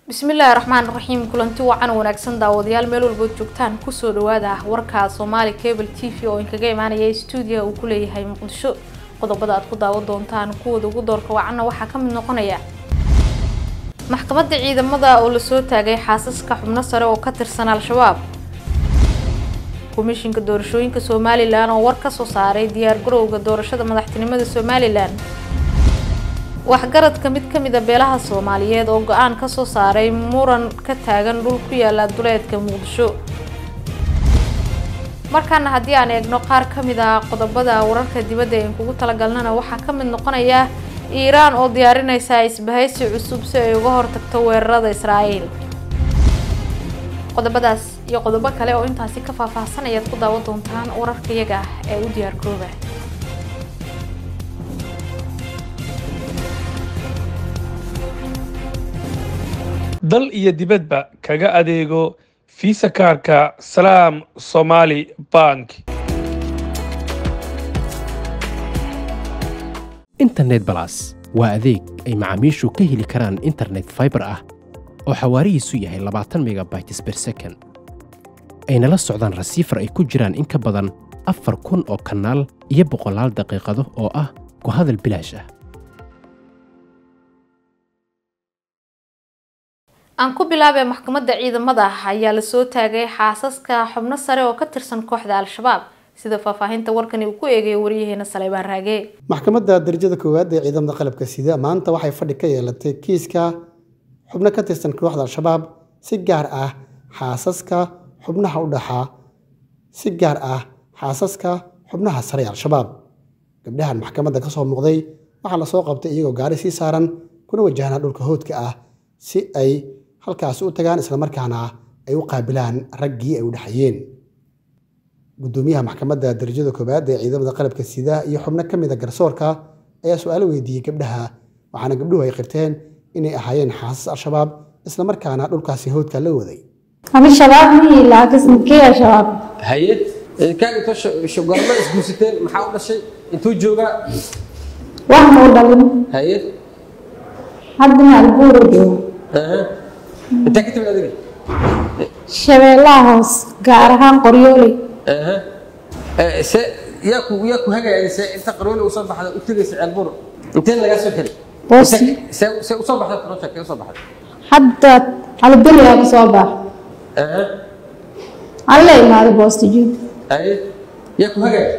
bismillaahi raxmaan raxiim kulanti wacan wanaagsan daawadayaal meel walbood joogtaan kusoo dhawaada warka soomaali cable t v oo inkaga imaanaya stuudiyaha uu ku leeyahay muqdisho qodobada aad ku daawan doontaan kuwooda ugu doorka wacanna waxaa ka mid noqonaya maxkamadda ciidamada oo lasoo taagay xaasaska xubno sare oo ka tirsan al-shabaab komishinka doorashooyinka somalilan oo war ka soo saaray diyaar garowga doorashada madaxtinimada somalilan waxgaradka mid ka mid a beelaha soomaaliyeed oo go-aan ka soo saaray muran ka taagan dhul ku yaala duleedka muqdisho markaana haddii aan eegno qaar ka mid ah qodobada wararka dibadda een kugu talagalnana waxaa ka mid noqonaya iiraan oo diyaarinaysa isbahaysi cusub si ay uga hortagto weerarada israa'iil qodobadaas iyo qodobo kale oo intaasi ka faahfaahsan ayaad ku daawan doontaan wararka iyaga ah ee u diyaar garooba dal iyo dibadba kaga adeego fiisa kaarka salaam somaali bank internet balas waa adeeg ay macaamiishu ka heli karaan internet faibar ah oo xawaarihiisu yahay labaatan megabytes ber second ayna la socdaan rasiifar ay ku jiraan in ka badan afar kun oo kanaal iyo boqolaal daqiiqado oo ah ku hadal bilaash ah aan ku bilaabay maxkamadda ciidamada ayaa lasoo taagay xaasaska xubno sare oo ka tirsan kooxda al-shabaab sida faahfaahinta warkani uu ku eegayo waryaheena saleybaan raage maxkamadda darajada koowaad ee ciidamada qalabka sida maanta waxay fadhi ka yeelatay kiiska xubno ka tirsan kooxda al-shabaab si gaar ah xaasaska xubnaha u dhaxaa si gaar ah xaasaska xubnaha sare ee al-shabaab gabdhahan maxkamadda ka soo muuqday waxaa lasoo qabtay iyagoo gaari sii saaran kuna wajahnaa dhulka hoodka ah si ay halkaasi u tagaan islamarkaana ay u qaabilaan raggii ay u dhexayeen gudoomiyaha maxkamadda darajada koowaad ee ciidamada qalabka sida iyo xubno ka mid a garsoorka ayaa su-aalo weydiiyey gabdhaha waxaana gabdhuhu ay qirteen inay ahaayeen xaasas al-shabaab islamarkaana dhulkaasi hoodka la waday أنا شباب مي لكن كي يا شباب haye kaan inta shogorma isguursateen maxaa u dhashay intuu joogaa واحد مودلين haye حد مع البورو aha intaa ka timid adiga شبيلها هوس قارها قريولي aha Eh, se yaa ku yaa ku hagaaya se inta qarooli usoo baxda u tegaysa ceelbur inteen lagaa soo kari Boosi. se se usoo baxda project kee usoo baxda حتى على الدنيا بصوبة aha على ما هذا بوستجي haye yaa ku hagaaya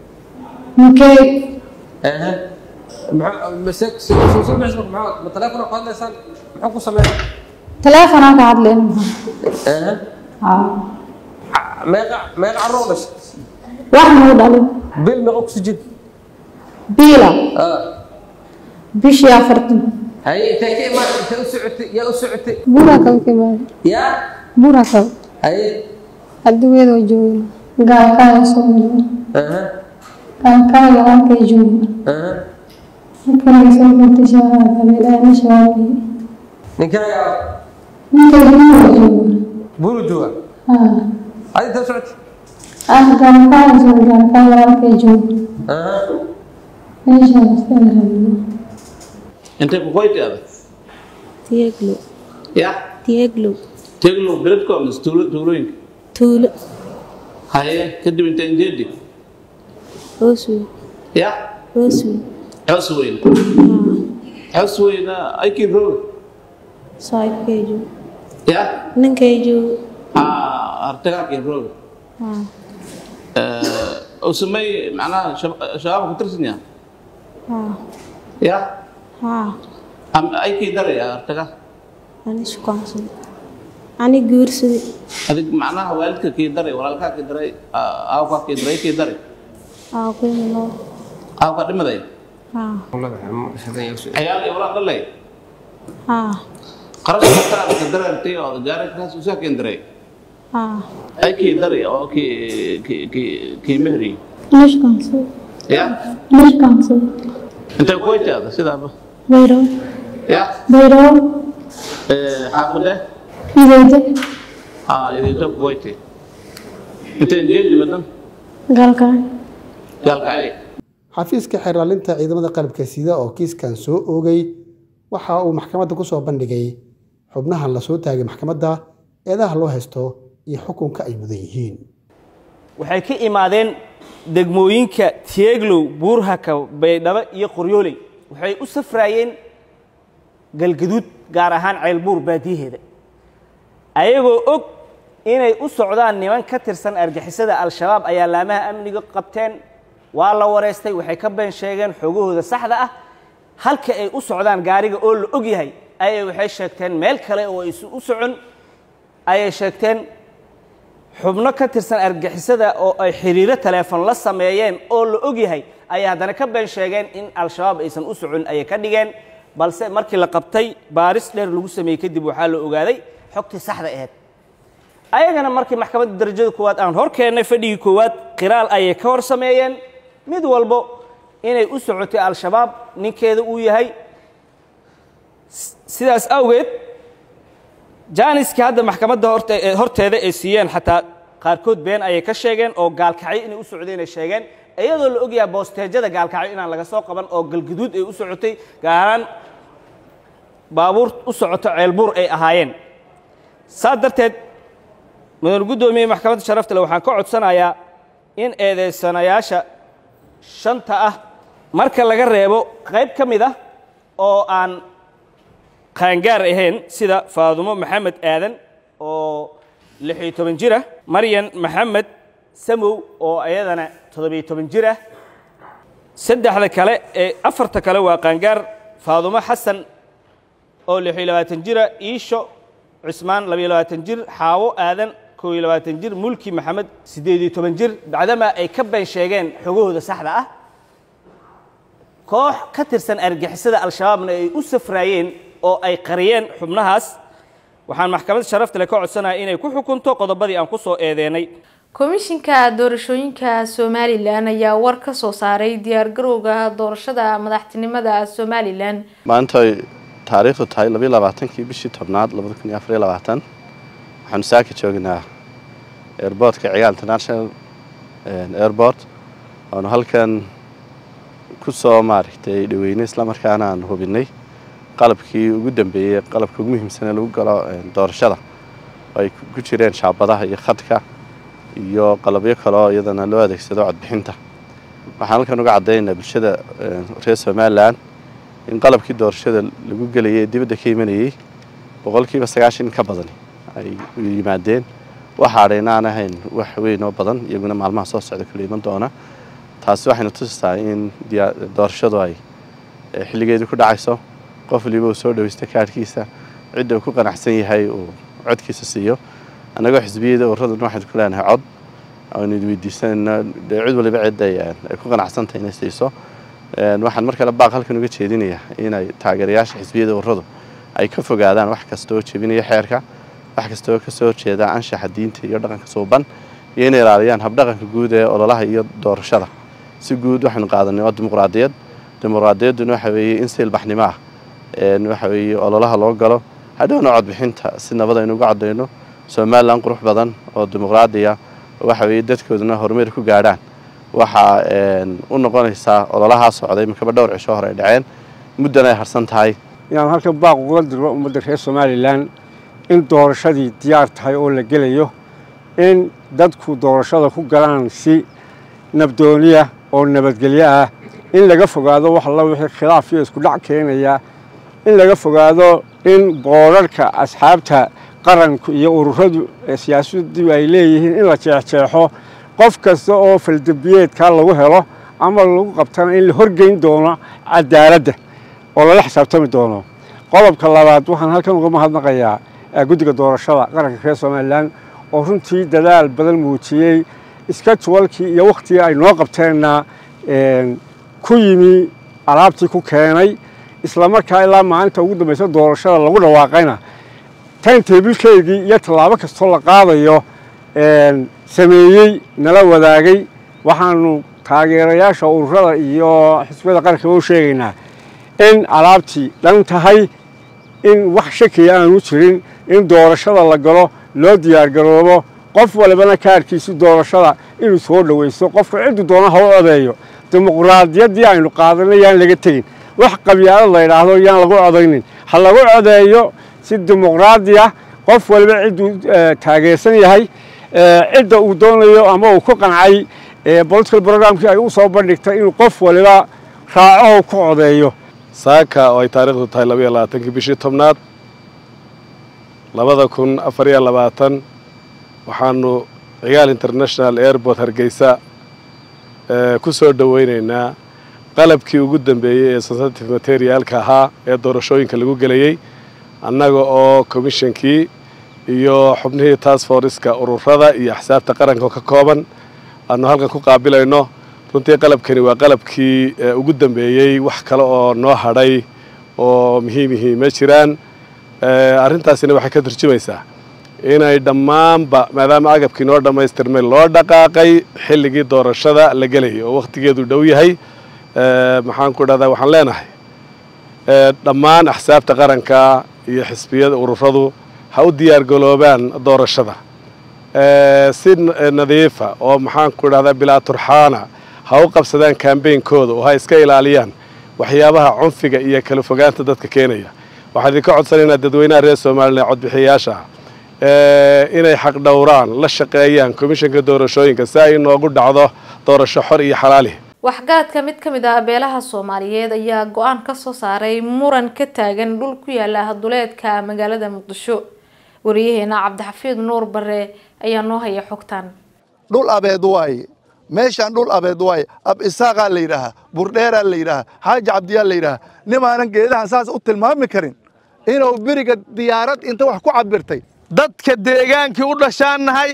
مكي aha maxaa mase se soo soo bixis maxaa ma telefoon ku hadlaysaan maxaa ku sameeyaa تلفون أنا قاعد لين aha آه meeqa meeqa carruur u dhashay واحد مودلين bil meeqa ku sujid بيلا ah بيش يا فرتم haye intee ka imaan intee u socotay yaa u socotay بورا كم كمان yaa بورا كم haye الدنيا دو جوين قال كان يسوي aha قال كان يوم كي جوين aha كان يسوي كنت شباب قبل أنا شبابي ninkaaga ممكن يجوين buru jooga آه adi intee u socotay آه قال كان يسوي قال كان يوم كي جوين aha إيش هذا intay ku qoyti adag Tieglo, ya Tieglo, teglo beledko mise tuulo tuulooyinka Tuulo, haye kadib inta injeedi Oswi, ya Oswi, xos weyn xos weyna aykin roog Saaxiibkaygu, ya ninkaygu, artagaakin roog haa, u samey macnaha shab- shabaabka ku tirsan yaha haa, ya haa, am aykii daraya artaga ani shukaansaday, ani guursaday, adig macnaha waalidka kii daray walaalkaa kii daray aawkaa kii daray kii daray aa kuymino, aawkaa dhimaday haa, ciyaal iyo walaal dhalay haa, qarashka taarka darartay oo gaari kaas usaa keen daray haa, ay kii daray oo kii kii kii kii mehri ani shukaansaday, ya ani shukaansaday, intay ku waytaada sidaaba Bayro, ya Bayro, xaafade Idayda, haa idinta ku waytay intay jeedi madan Galkaan, gaalkacay xafiiska xeerlaalinta ciidamada qalabka sida oo kiiskan soo oogay waxa uu maxkamadda ku soo bandhigay xubnahan lasoo taagay maxkamadda eedaha loo haysto iyo xukunka ay mudan yihiin waxay ka imaadeen degmooyinka tieglow buurhaka baydhabo iyo qoryooley waxay u safraayeen galgaduud gaar ahaan ceelbuur baadiyaheeda ayagoo og inay u socdaan niman ka tirsan argixisada al-shabaab ayaa laamaha amniga qabteen waa la wareystay waxay ka been sheegeen xoogahooda saxda ah halka ay u socdaan gaariga oo la og yahay ayay waxay sheegteen meel kale oo aysu u socon ayay sheegteen xubno ka tirsan argixisada oo ay xiriiro taleefon la sameeyeen oo la og yahay ayay haddana ka been sheegeen in al-shabaab aysan u socon ayay ka dhigeen balse markii la qabtay baaris dheer lagu sameeyey kadib waxaa la ogaaday xogtii saxda ahayd ayagana markii maxkamadda darajada koowaad aan hor keennay fadhigii koowaad qiraal ayay ka hor sameeyeen mid walbo inay u socotay al-shabaab ninkeeda uu yahay sidaas awgeed jaaniskii hadda maxkamadda horteeda ay siiyeen xataa qaarkood been ayay ka sheegeen oo gaalkacyo inay u socdeen ay sheegeen iyadoo la ogyaha boosteejada gaalkacyo inaan laga soo qaban oo galguduud ay u socotay gaaraan baabuur u socoto ceelbuur ay ahaayeen saas darteed mudan guddoomiye maxkamadda sharafta le waxaan ka codsanayaa in eedeysanayaasha shanta ah marka laga reebo qayb ka mid ah oo aan qaangaar ahayn sida faadumo maxamed aadan oo lix iyo toban jir ah maryan maxamed samow oo iyadana toddobiyo toban jir ah saddexda kale ee afarta kale waa qaangaar faadumo xasan oo lix iyo labaatan jira iisho cusmaan labiyo labaatan jir xaawo aadan kow iyo labaatan jir mulki maxamed siddeed iyo toban jir bacdamaa ay ka been sheegeen xogahooda saxda ah koox ka tirsan argixisada al-shabaabna ay u safraayeen oo ay qariyeen xubnahaas waxaan maxkamadda sharafta le ka codsanaya inay ku xukunto qodobadii aan ku soo eedeynay komishinka doorashooyinka somalilan ayaa war ka soo saaray diyaargarowga doorashada madaxtinimada somalilan maanta ay taariikhdu tahay labiyo labaatankii bishii tobnaad labada kun iyo afariyo labaatan waxaanu saaka joognaa airbortka cigaal international airport waanu halkan ku soo maaragtay dhaweynay islamarkaana aan hubinay qalabkii ugu dambeeyey qalabka ugu muhiimsanee lagu galo doorashada oo ay ku jireen shaabadaha iyo khadka iyo qalabyo kaleo iyadana loo adeegsado codbixinta waxaan halkan uga caddaynaa bulshada reer somalilan in qalabkii doorashada lagu gelayay ee dibadda ka imanayey boqolkiiba sagaashan ka badani ay yimaadeen waxaadhayna aan ahayn wax weyn oo badan iyaguna maalmaha soo socda kala iman doona taasi waxayna tusisaa in doorashadu ay xilligeedii ku dhacayso qof waliba uu soo dhaweysta kaadhkiisa cidda uu ku qanacsan yahay uu codkiisa siiyo annagoo xisbiyada urraduna waxaynu ku leenahay cod aynu weydiisanayna dee cid waliba cid ay ku qanacsantahay inay siiso waxaan mar kale baaq halkan uga jeedinayaa inay taageerayaasha xisbiyada urradu ay ka fogaadaan wax kasta oo jebinaya xeerka wax kasta oo kasoo horjeeda anshaxa diinta iyo dhaqanka suuban iyo inay ilaaliyaan habdhaqanka guud ee ololaha iyo doorashada si guud waxaynu qaadanay waa dimuqraadiyad dimuqraadiyadduna waxa weeye in si ilbaxnimo ah waxa weeye ololaha loo galo hadhowna codbixinta si nabad aynu uga caddayno somalilan qurux badan oo dimuqraadiya waxa weeye dadkooduna horumar ku gaadhaan waxaa u noqonaysaa ololahaa socday imakaba dhowr cisho hore ay dhaceen muddan ay harsan tahay inaan halkan baaq uga dirno ummadda reer somalilan in doorashadii diyaar tahay oo la gelayo in dadku doorashada ku galaan si nabdooniya oo nabadgelyo ah in laga fogaado wax alla wixii khilaaf iyo isku dhac keenaya in laga fogaado in boorarka asxaabta qaranku iyo ururadu siyaasaddu ay leeyihiin in la jeexjeexo qof kasta oo faldambiyeedkaa lagu helo ama lagu qabtana in la horgeyn doono cadaaladda oo lala xisaabtami doono qodobka labaad waxaan halkan uga mahadnaqayaa guddiga doorashada qaranka reer somalilan oo runtii dadaal badan muujiyey iska juwalkii iyo wakhtigii ay noo qabteenna ku yimi alaabtii ku keenay islamarkaa ilaa maalinta ugu dambaysa doorashada lagu dhawaaqayna tan teebilkeygii iyo tallaabo kastoo la qaadayo sameeyey nala wadaagay waxaanu taageerayaasha ururada iyo xisbiyada qaranka u sheegaynaa in alaabtii dhan tahay in wax shakiya aanu jirin in doorashada la galo loo diyaargaroobo qof walibana kaarkiisi doorashada inuu soo dhowaysto qofka ciddu doona ha u odeeyo dimuqraadiyaddii aynu qaadanay yaan laga tegin wax qabyaalad la yidhaahdo yaan lagu odaynin ha lagu codeeyo si dimuqraadi ah qof waliba cidduu taageersan yahay cidda uu doonayo ama uu ku qancay political programkii ay u soo bandhigtay inuu qof waliba raaco ku codeeyo saaka oo ay taariikhdu tahay labaiyo labaatankii bishii tobnaad labada kun afar iyo labaatan waxaanu cigaal international airport hargeysa ku soo dhoweynaynaa qalabkii ugu dambeeyey ee sensitive materialka ahaa ee doorashooyinka lagu gelayey annaga oo commishonkii iyo xubnihii task forceska ururada iyo axsaabta qaranka ka kooban aanu halkan ku qaabilayno runtii qalabkani waa qalabkii ugu dambeeyey wax kale oo noo hadhay oo muhiimihii ma jiraan arrintaasina waxay ka turjumaysaa inay dhammaanba maadaama agabkii noo dhammaystirmay loo dhaqaaqay xilligii doorashada la gelayay oo wakhtigeedu dhow yahay maxaan ku dhahdaa waxaan leenahay dhammaan axsaabta qaranka iyo xisbiyada ururadu ha u diyaargaloobaan doorashada si nadiifa oo maxaan ku dhahdaa bilaa turxaana ha u qabsadaan kambeynkooda oo ha iska ilaaliyaan waxyaabaha cunfiga iyo kala fogaanta dadka keenaya waxaan idinka codsanaynaa dadweynaha reer somalilan codbixiyayaasha inay xaq dhowraan la shaqeeyaan komishanka doorashooyinka si ay inoogu dhacdo doorasho xor iyo xalaali waxgaradka mid ka mid ah beelaha soomaaliyeed ayaa go-aan ka soo saaray muran ka taagan dhul ku yaala duleedka magaalada muqdisho wariyaheena cabdixafiid nuur bare ayaa noo haya xogtan dhul abeed waaye meeshaan dhul abeed waaye ab isaaqaa la yidhaahaa burdheeraa la yidhaahaa xaaji cabdiyaa la yidhaahaa nimaanan geedahan saas u tilmaami karin inuu beriga diyaarad inta wax ku cabirtay dadka deegaankii u dhashaan nahay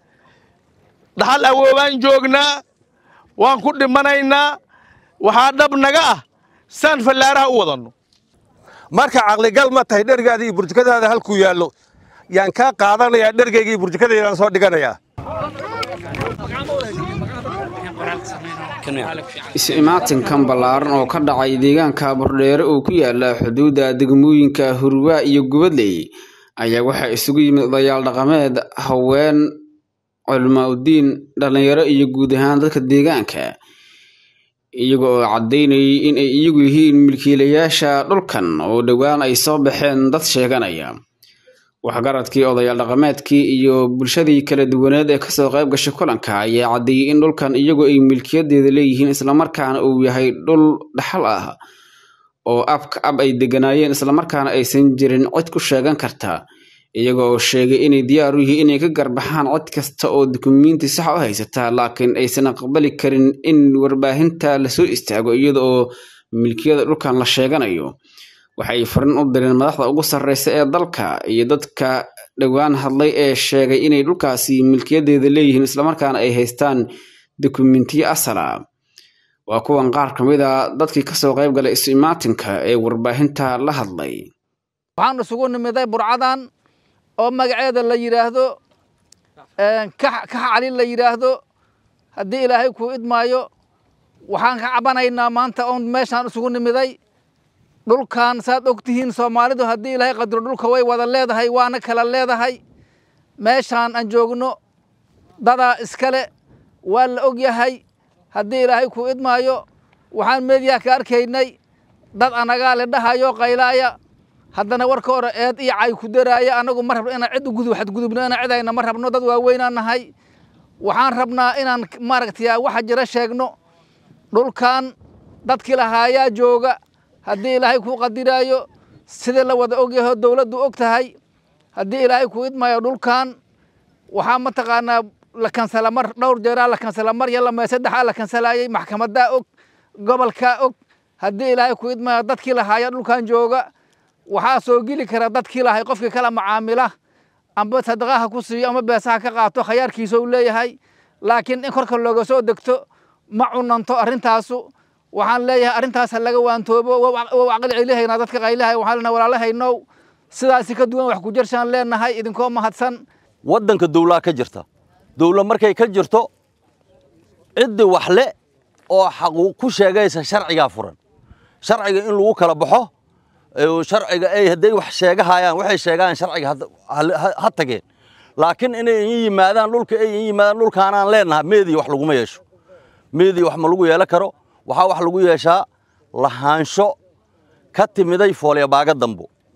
dhaxal awoobaan joognaa waan ku dhimanaynaa waxaa dhab naga ah saan fallaaraha u wadanno marka caqligal ma tahay dhergaada iyo burjukadaada halkuu yaallo yaan kaa qaadanayaa dhergayga iyo burjukadaydaan soo dhiganayaa is-imaatinkan ballaaran oo ka dhacay deegaanka burdheere oo ku yaala xuduudda degmooyinka hurwaa iyo gubadley ayaa waxaa isugu yimid odayaal dhaqameed haween culimaauddiin dhallinyaro iyo guud ahaan dadka deegaanka iyaga oo caddaynayay in ay iyagu yihiin milkiilayaasha dhulkan oo dhowaan ay soo baxeen dad sheeganaya waxgaradkii odayaal dhaqameedkii iyo bulshadii kala duwaneed ee kasoo qayb gashay kulanka ayaa caddeeyey in dhulkan iyagu ay milkiyadeeda leeyihiin islamarkaana uu yahay dhul dhaxal ah oo abka ab ay deganaayeen islamarkaana aysan jirin cid ku sheegan karta iyaga oo sheegay inay diyaar u yihiin inay ka garbaxaan cid kasta oo dukumiinti sax u haysata laakiin aysan aqbali karin in warbaahinta lasoo istaago iyada oo milkiyada dhulkan la sheeganayo waxay farin u direen madaxda ugu sarreysa ee dalka iyo dadka dhowaan hadlay ee sheegay inay dhulkaasi milkiyadeeda leeyihiin islamarkaana ay haystaan dukumentiyo asala waa kuwan qaar ka mid a dadkii kasoo qayb galay isu imaatinka ee warbaahinta la hadlay waxaan isugu nimiday burcadan oo magaceeda la yidhaahdo kax cali la yidhaahdo haddii ilaahay kuu idmaayo waxaan ka cabanaynaa maanta oon meeshaan isugu nimiday dhulkan saad og tihiin soomaalidu haddii ilaahay qadiro dhulka way wada leedahay waana kala leedahay meeshaan aan joogno dadaa iskale waa la og yahay haddii ilaahay kuu idmaayo waxaan meediyaha ka arkaynay dad anagaa le dhahayo qaylaaya haddana warka hore eed iyo cay ku daraaya anagu ma rabno inaan cid ugudub xadgudubno inaan cidayna ma rabno dad waaweynaan nahay waxaan rabnaa inaan maaragtay waxa jira sheegno dhulkan dadkii lahaayaa jooga haddii ilaahay kuu qadiraayo sidii la wada og yaho dowladdu og tahay haddii ilaahay kuu idmaayo dhulkan waxaa mataqaanaa la kansala mar dhowr jeeraa la kansala mar iyo lama saddexaa la kansalaayey maxkamadaa og gobolkaa og haddii ilaahay kuu idmaayo dadkii lahaaya dhulkan jooga waxaa soo geli kara dadkii lahay qofkii kala macaamila amba sadaqaha ku siiyo ama beesaha ka qaato khayaarkiisa uu leeyahay laakiin in korka looga soo degto ma cunanto arrintaasu waxaan leeyahay arrintaas ha laga waantoobo wow caqli celihaynaa dadka qaylahay waxaan leenahay walaalahaynow sidaasi ka duwan wax ku jirshaan leenahay idinkoo mahadsan waddanka dowlaa ka jirta dowla markay ka jirto ciddi wax le oo xaqu ku sheegaysa sharcigaa furan sharciga in lagu kala baxo sharciga ay hadday wax sheegahayaan waxay sheegaan sharciga ha tageen laakiin inay in yimaadaan dhulka ay in yimaadaan dhulkaanaan leenahay meediya wax laguma yeesho meediya wax ma lagu yeelan karo waxaa wax lagu yeeshaa lahaansho ka timiday foolya baaga dambo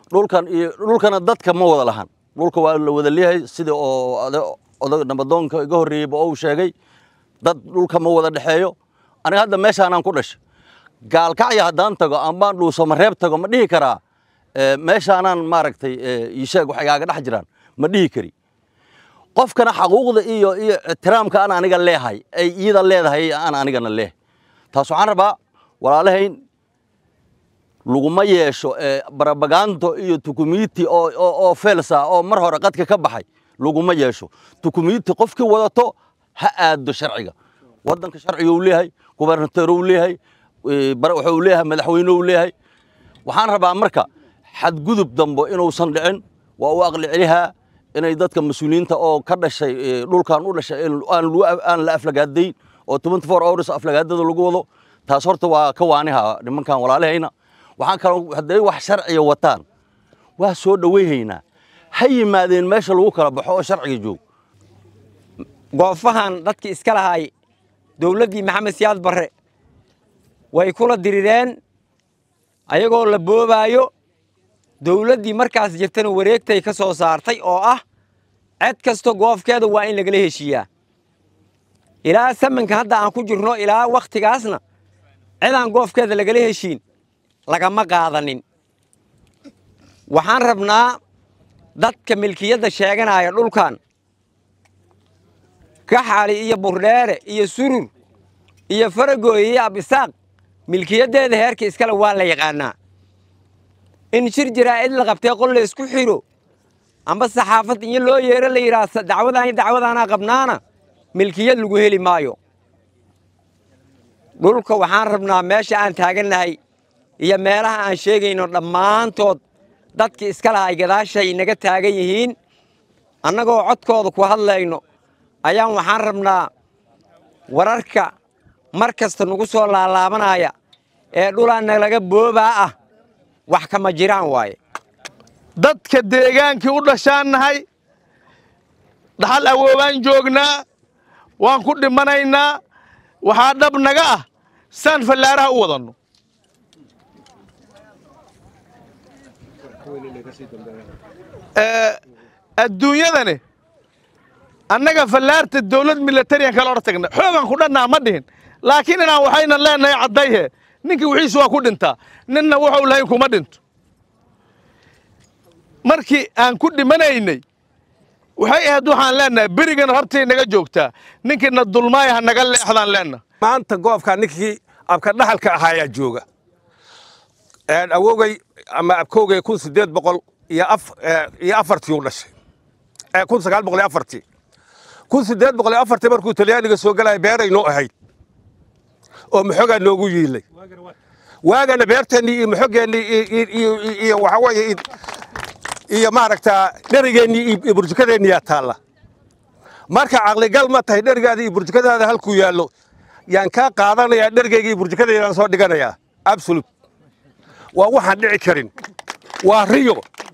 dhulkan iyo dhulkana dadka ma wada lahan dhulka waa la wada leeyahay sida oo odag nabadoonka iga horreeyeyba oo uu sheegay dad dhulka ma wada dhexeeyo aniga hadda meeshaanaan ku dhashay gaalkacya haddaan tago ambaan dhuusama reeb tago ma dhihi karaa meeshaanaan maaragtay isheeg wax igaaga dhex jiraan ma dhihi kari qofkana xaquuqda iyo iyo ixtiraamka aan aniga leehay ay iyada leedahay aan anigana leeh taas waxaan rabaa walaalahayn laguma yeesho barabagaanto iyo tukumiti oo oo felsa oo mar hore qadka ka baxay laguma yeesho tukumiti qofkii wadato ha aado sharciga waddanka sharciga uu leeyahay gubernator uu leeyahay wuxuu leeyahay madaxweyne uu leeyahay waxaan rabaa marka xadgudub dambo inuusan dhicin waa u aqli celihaa inay dadka mas-uuliyiinta oo ka dhashay dhulkan u dhashay aan la aflagaadayn oo twenty four hours aflagaadada lagu wado taas horta waa ka waaniha nimankan walaalahayna waxaan kaloo hadday wax sharciga wataan waa soo dhowayhaynaa ha yimaadeen meesha lagu kala baxo oo sharciga joog goofahan dadkii iska lahaay dowladdii maxamed siyaad barre way kula dirireen ayagoo la boobaayo dowladdii markaas jirtana wareegtay ka soo saartay oo ah ced kasto goofkeeda waa in lagala heshiiyaa ilaa samanka hadda aan ku jirno ilaa wakhtigaasna cidaan goofkeeda lagala heshiin lagama qaadanin waxaan rabnaa dadka milkiyadda sheeganaya dhulkan kaxali iyo burdheere iyo surur iyo faragooy iyo abisaaq milkiyaddeeda heerka iskale waa la yaqaannaa in shir jiraa'id la qabtee qol la isku xidho amba saxaafad iyo loo yeero la yidhaah dacwadaan iyo dacwadaanaa qabnaana milkiyad lagu heli maayo dhulka waxaan rabnaa meesha aan taagannahay iyo meelaha aan sheegayno dhammaantood dadkii iska lahay gadaashay naga taagan yihiin annagoo codkooda ku hadlayno ayaan waxaan rabnaa wararka mar kasta nagu soo laalaabanaya ee dhulaa nalaga boobaa ah wax kama jiraan waaye dadka deegaankii u dhashaan nahay dhaxal awoobaan joognaa waan ku dhimanaynaa waxaa dhab naga ah saan fallaaraha u wadanno adduunyadani annaga fallaarta dawlad milatariyan kala hor tagna xoogan ku dhannaa ma dhihin laakiin inaan waxayna leenahay caddayhe ninka wixiisu waa ku dhintaa ninna wuxuu lahayn kuma dhinto markii aan ku dhimanaynay waxay ahayd waxaan leenahay berigana hortay naga joogtaa ninkiina dulmaaya ha naga leexdaan leenahay maanta goobkaa ninkii abka dhaxalka ahaayaa jooga awogay ama abkoogay kun sideed boqol iyo iyo afartii u dhashay kun sagaal boqol iyo afartii kun sideed boqol iyo afartii markuu talyaaniga soo galaya beeray noo ahayd oo maxogaa noogu yiilay waagana beerteennii iyo maxogeennii iyo waxaa weeye iyo maaragtaa dherigeennii iyo burjukadeenniyaa taalla marka caqligal ma tahay dherigaada iyo burjukadaada halkuu yaallo yaan kaa qaadanayaa dherigayga iyo burjukadaydaan soo dhiganayaa absolut waa waxaan dhici karin waa riyo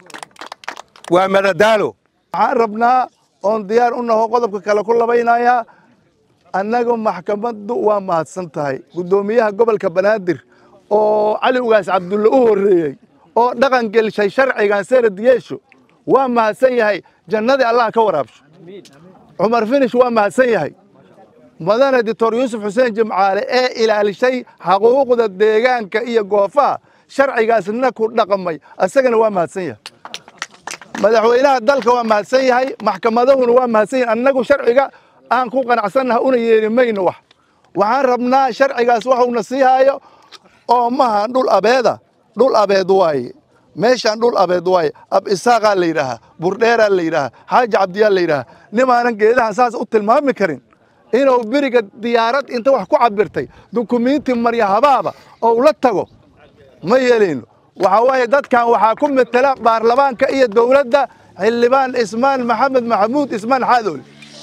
waa madadaalo waxaan rabnaa oon diyaar u naho qodobka kale ku labaynayaa annagu maxkamaddu waa mahadsan tahay guddoomiyaha gobolka banaadir oo cali ugaas cabdulle u horreeyey oo dhaqan gelshay sharcigan sanad yeesho waa mahadsan yahay jannadii allah ka waraabsho cumar finish waa mahadsan yahay madane doctor yuusuf xuseen jimcaale ee ilaalishay xaquuqda deegaanka iyo goofaha sharcigaasna ku dhaqmay asagana waa mahadsan yahay madaxweynaha dalka waa mahadsan yahay maxkamadahuna waa mahadsan yahay annagu sharciga aan ku qanacsannaha una yeeli mayno wax waxaan rabnaa sharcigaas waxuuna sii haayo oo maha dhul abeeda dhul abeed waaye meeshaan dhul abeed waaye ab isaaqaa la yidhaahaa burdheeraa la yidhaahaa xaaji cabdiyaa la yidhaahaa nimaanan geedahan saas u tilmaami karin inuu beriga diyaarad inta wax ku cabirtay dukumiinti marya habaaba oo la tago ma yeelayno waxaa waaye dadkan waxaa ku metela baarlamaanka iyo dowladda xildhibaan ismaan maxamed maxamuud ismaan xaadool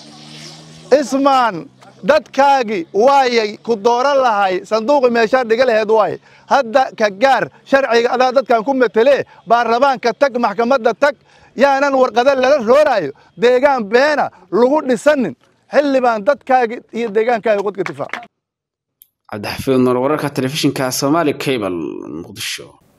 ismaan dadkaagii waayay ku dooran lahay sanduuqi meeshaa dhiga laheed waaye hadda ka gaar sharciga adaa dadkan ku metelee baarlamaanka tag maxkamadda tag yaanan warqada lala rooraayo deegaan beena lagu dhisanin xildhibaan dadkaagii iyo deegaankaaga qodka difaac cabdixafiid noor wararka telefishinka soomaali cable muqdisho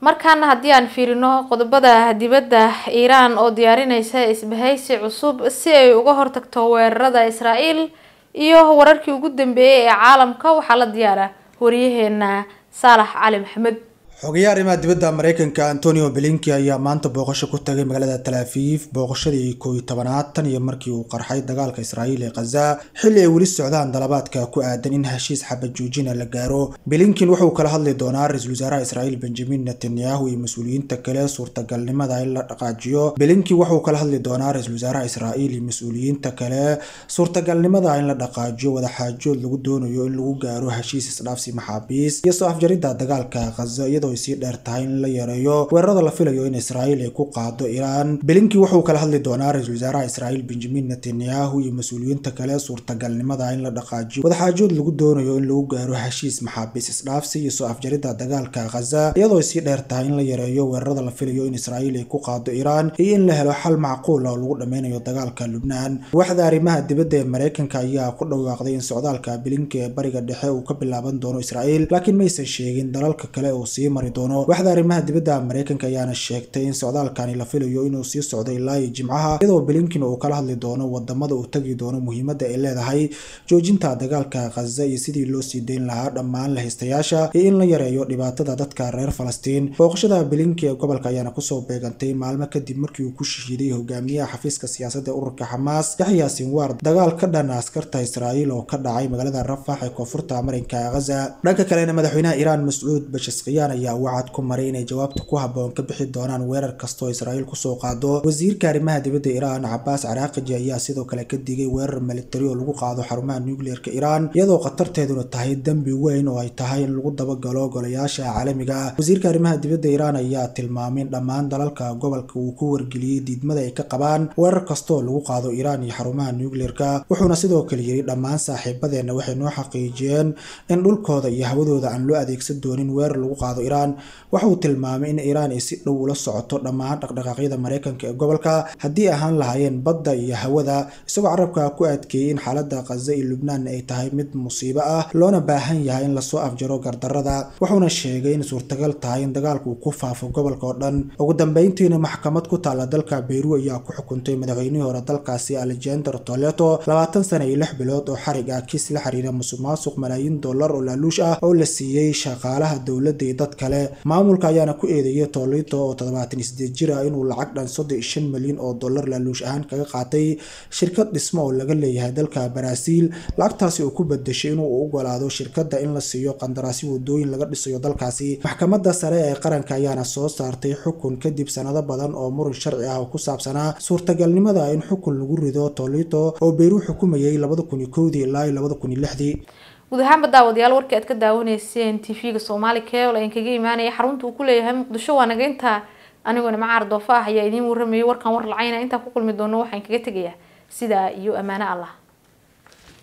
markaana haddii aan fiirino qodobada dibadda iiraan oo diyaarinaysa isbahaysi cusub si ay uga hortagto weerarada israa'iil iyo wararkii ugu dambeeyay ee caalamka waxaa la diyaara wariyaheena saalax cali maxamed xogayaha arrimaha dibadda mareykanka antonio belinki ayaa maanta booqasho ku tagay magaalada talaafiif booqashadii kooiyo tobanaad tan iyo markii uu qarxay dagaalka israa'iil ee khaza xilli ay weli socdaan dalabaadka ku aadan in heshiis xabad joojina la gaaro belinkin wuxuu kala hadli doonaa ra-iisul wasaaraha israa'iil benjamin netanyahu iyo mas-uuliyiinta kale suurtagalnimada in la dhaqaajiyo belinkin wuxuu kala hadli doonaa ra-iisul wasaaraha israa'iil iyo mas-uuliyiinta kale suurtagalnimada in la dhaqaajiyo wadaxaajood lagu doonayo in lagu gaaro heshiis isdhaafsi maxaabiis iyo soo afjaridda dagaalka khaza iyadoo ay sii dheer tahay in la yareeyo weerarada la filayo in israa'iil ay ku qaado iiraan belinki wuxuu kala hadli doonaa ra-iisul wasaaraha israa'iil benjamin netanyahu iyo mas-uuliyiinta kale suurtagalnimada in la dhaqaajiyo wadaxaajood lagu doonayo in lagu gaaro heshiis maxaabiis isdhaafsi iyo soo afjaridda dagaalka khaza iyadoo ay sii dheer tahay in la yareeyo weerarada la filayo in israa'iil ay ku qaado iiraan iyo in la helo xal macquul oo lagu dhameynayo dagaalka lubnaan waaxda arrimaha dibadda ee mareykanka ayaa ku dhawaaqday in socdaalka belinki ee bariga dhexe uu ka bilaaban doono israa'iil laakiin maysan sheegin dalalka kale uu sii mari doono waaxda arrimaha dibadda mareykanka ayaana sheegtay in socdaalkani la filayo inuu sii socdo ilaa iyo jimcaha iyadoo belinkin uu kala hadli doono wadamada uu tagi doono muhiimadda ay leedahay joojinta dagaalka khaza iyo sidii loo sii dayn lahaa dhammaan lahaystayaasha iyo in la yareeyo dhibaatada dadka reer falastiin booqashada belinki ee gobolka ayaana kusoo beegantay maalmo kadib markii uu ku shahiiday hogaamiyaha xafiiska siyaasadda ee ururka xamaas yaxya sinwaar dagaal ka dhan askarta israa'iil oo ka dhacay magaalada rafax ee koonfurta marinka khaza dhanka kalena madaxweynaha iiraan mascuud bashasqiyaan ayaa wacad ku maray inay jawaabta ku habboon ka bixi doonaan weerar kastoo israa'iil kusoo qaado wasiirka arrimaha dibadda iiraan cabaas caraaqiji ayaa sidoo kale ka digay weerar militari oo lagu qaado xarumaha nucleerka iiraan iyadoo khatarteeduna tahay dembi weyn oo ay tahay in lagu dabagalo golayaasha caalamiga ah wasiirka arrimaha dibadda iiraan ayaa tilmaamay in dhammaan dalalka gobolka uu ku wargeliyey diidmada ay ka qabaan weerar kastoo lagu qaado iiraan iyo xarumaha nucleerka wuxuuna sidoo kale yiri dhammaan saaxiibadeenna waxay noo xaqiijiyeen in dhulkooda iyo hawadooda aan loo adeegsan doonin weerar lagu qaado iiraan waxa uu tilmaamay in iiraan ay si dhow ula socoto dhammaan dhaqdhaqaaqyada mareykanka ee gobolka haddii ahaan lahaayeen badda iyo hawada isagoo carabka ku adkeeyey in xaaladda khaza iyo lubnaan ay tahay mid musiibo ah loona baahan yahay in lasoo afjaro gardarada wuxuuna sheegay in suurtagal tahay in dagaalku uu ku faafo gobolka oo dhan ugu dambeyntiina maxkamad ku taalla dalka beyru ayaa ku xukuntay madaxweynihii hore dalkaasi alexander toleto labaatan sana iyo lix bilood oo xarig ah kiis la xiriira musuq maasuq malaayiin dollar oo laaluush ah oo la siiyey shaqaalaha dowladda iyo dad kale maamulka ayaana ku eedeeyay tolito oo toddobaatan iyo sideed jir ah inuu lacag dhan soddon iyo shan milyan oo dollar laaluush ahaan kaga qaatay shirkad dhismo oo laga leeyahay dalka baraaziil lacagtaasi uu ku bedeshay inuu ogolaado shirkadda in la siiyo qandaraasyo wadooyin laga dhisayo dalkaasi maxkamadda sare ee qaranka ayaana soo saartay xukun kadib sanado badan oo muran sharci ah oo ku saabsanaa suurtagalnimada in xukun lagu rido tolito oo beyru xukumayay labada kun iyo kowdii ilaa iyo labada kun iyo lixdii guud ahaanba daawadayaal warkii aad ka daawanayseen t v-ga soomaali cable ayaan kaga imaanaya xarunta uu ku leeyahay muqdisho waa naga intaa aniguna macaar doofa ah ayaa idiin warramayay warkan war lacayna intaan ku kulmi doono waxaan kaga tegayaa sidaa iyo ammaano allah